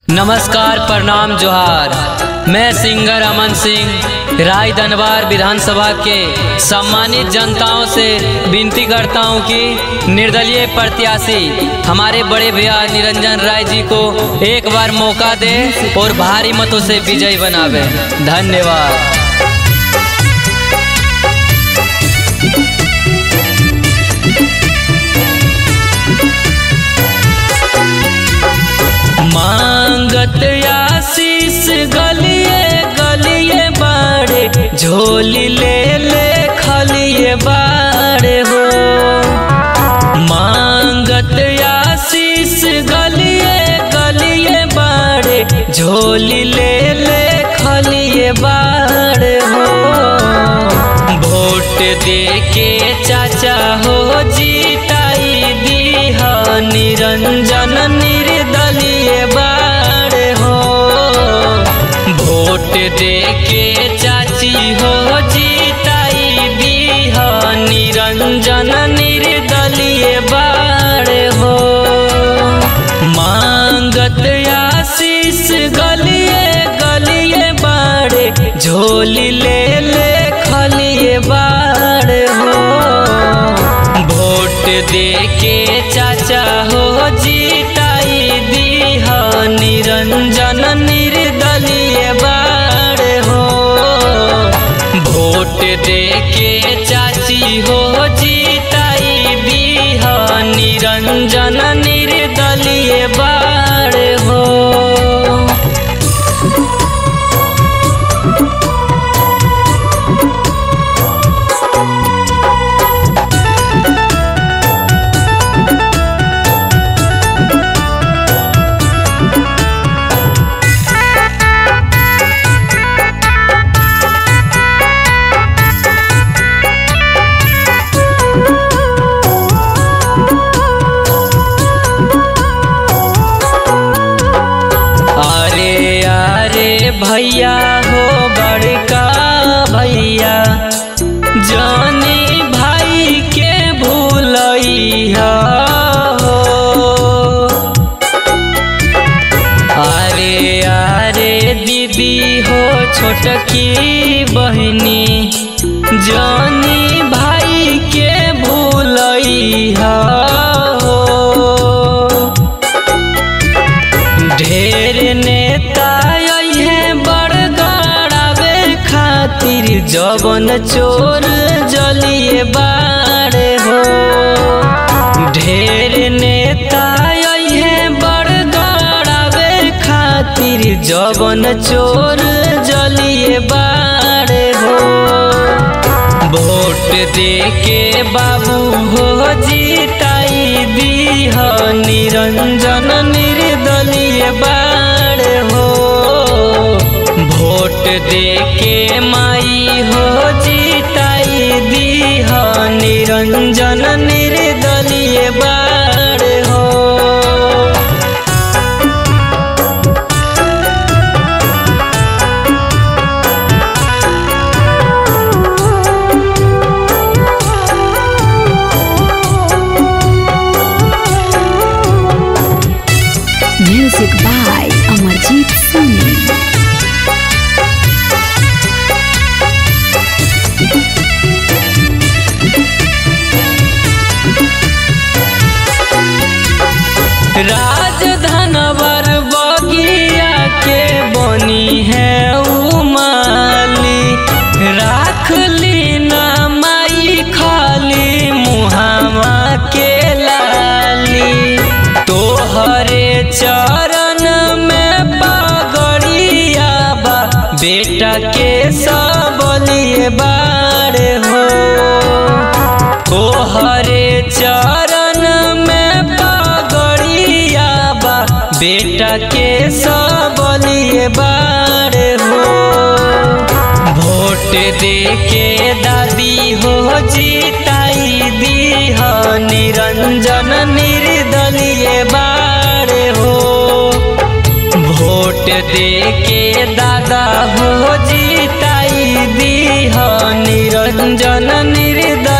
नमस्कार प्रणाम जोहार मैं सिंगर अमन सिंह राय दनबार विधानसभा के सम्मानित जनताओं से विनती करता हूं कि निर्दलीय प्रत्याशी हमारे बड़े भैया निरंजन राय जी को एक बार मौका दे और भारी मतों से विजयी बनावे धन्यवाद मांगत आशीष गलिए गलिए बाड़े झोली ले ले खलिए बाड़े हो मांगत आशीष गलिए गलिए बाड़े झोली ले ले खलिए बाड़े हो वोट दे के चाचा हो जीताई दीह निरंजन निर्दलीय बाड़े हो वोट दे के चाची हो जीताई दीह निरंजन निर्दलीय बाड़े हो मांगत आशीष गलिए गलिए बाड़े झोली ले ले खलिए बाड़े हो वोट दे के चाचा हो जीताई दीह निरंजन निर्दलीय बाड़े हो वोट दे के चाची हो जीताई दीह निरंजन निर्दलीय बाड़े हो अरे अरे भैया हो बड़का भैया जानी भाई के भूलैया हो अरे अरे दीदी हो छोटकी बहनी जानी भाई के भूलैया हो ढेर नेता है बड़गड़ावे खातिर जवन चोर जलिए बाड़े हो ढेर नेता है बड़गड़ावे खातिर जवन चोर जलिए बाड़े हो वोट दे के बाबू हो जीताई दीह निरंजन निर्दलीय बाड़ हो वोट दे के माई हो जीताई दीह निरंजन निर्दलीय बाड़ हो Music by Amarjit Singh. राजधनवर बगिया के बनी है उमाली राख ली ना माई खाली मुहावा के लाली तोहरे चरण में पगड़िया बा बेटा के सबलिए बाड़े हो तोहरे चरण में पगड़िया बा बेटा के सबलिए बाड़े हो वोट दे के दादी हो जीताई दीह निरंजन निर्दलीय बाड़े हो वोट दे के दादा हो जीताई दीह निरंजन निर्दलीय